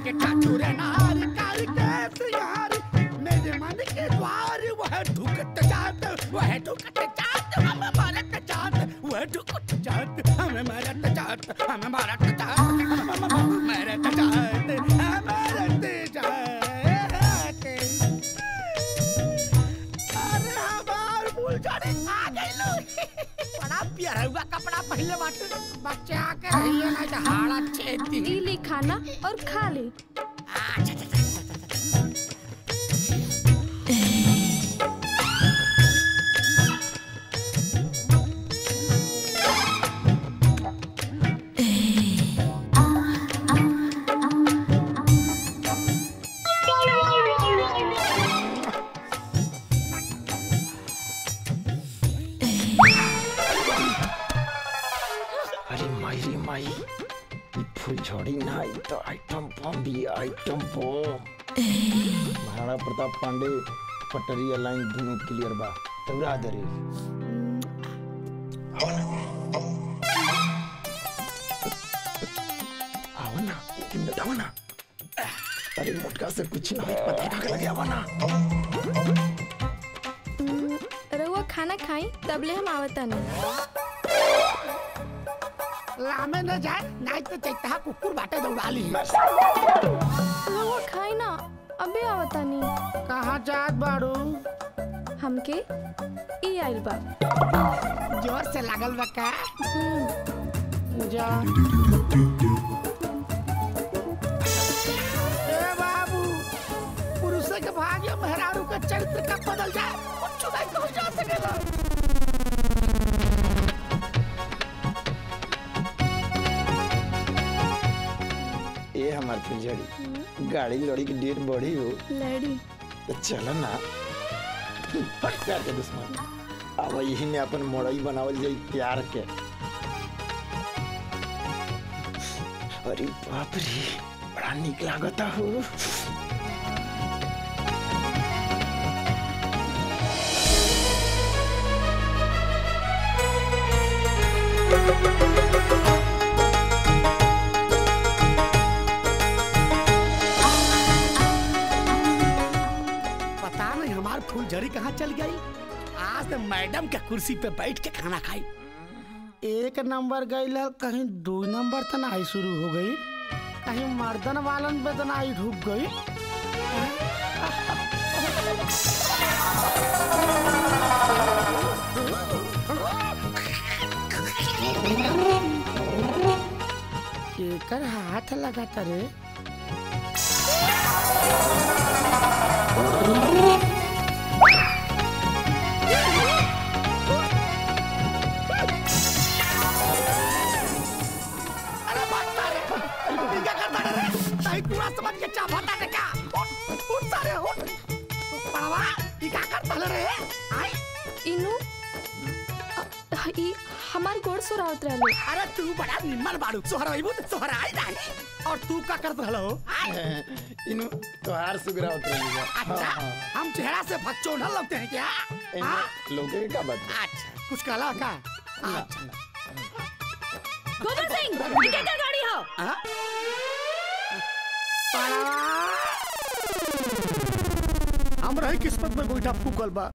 के ठठुरे नार करके सियार मेरे मन के द्वार वह ढुकत जात वह ढुकत जात हम मारत जात वह ढुकत जात हम मारत जात हम मारत जात हम मारत जात हम मारत जात अरे हमार फुलझड़ी आ गइलो बड़ा प्यारा हुआ कपड़ा पहले बाटे बच्चा के रहिए ना जहाड़ा छेती ई ली खाना और खा ले अच्छा अच्छा अच्छा अच्छा, अच्छा अरे माई रे माई ई फुलझड़ी ना ई तो आइटम बम भी आइटम बम महाराणा प्रताप पांडे पटरिया लाइन दोनों क्लियर बा तौरा दे रे आवा ना तुम बतावा ना अरे मोटका से कुछ ना होई, पता का लगे आवा ना हम्म, रउआ खाना खाई तबले हम आवता नहीं लामे न जाए नहीं तो चैता कुकुर बाटे दौड़ा ली रउआ खाई ना अबे आवता नहीं कहाँ जात बाड़ू हमके ई आइल बा जोर से लागल बा का हम्म, जा ए बाबू पुरुष के भाग्य मेहरारू का चरित्र कब बदल जाए कुछ नहीं हो जा सकेगा ए हमार फुलझड़ी गाड़ी लड़ी की डेट बढ़ी हो लड़ी तो चल ना हट प्यार के दुश्मन अब यही में अपन मोड़ई बनावल जाई प्यार के अरे बाप रे बड़ा निक लागता हो पता नहीं हमार फुलझड़ी कहाँ चल गई आज तो मैडम के कुर्सी पे बैठ के खाना खाई एक नंबर गई कहीं दो नंबर तो नहीं शुरू हो गई कहीं मर्दन वालन पे तो नहीं ढुक गई केकर हाथ लगा रे अरे मारता रे ये क्या करता रे नहीं पूरा समझ के चाफाता रे क्या उठ उठ सारे उठ पड़वा ये क्या करता रे आई इनु अ, ई हमार गोड़ सुरावत रहले अरे तू बड़ा निम्मल बाड़ू सोहरा इबू सोहरा आई नहीं और तू क्या करता हलो इनु तोहार सुगरा उतर लिया अच्छा हम चेहरा से फच्चोढ़ लगते हैं क्या हाँ? लोगे का बात अच्छा कुछ कहला का अच्छा गोविंद सिंह ये क्या गाड़ी हो हाँ? पड़वा हम रही किस्मत में गोईठा फूकल बा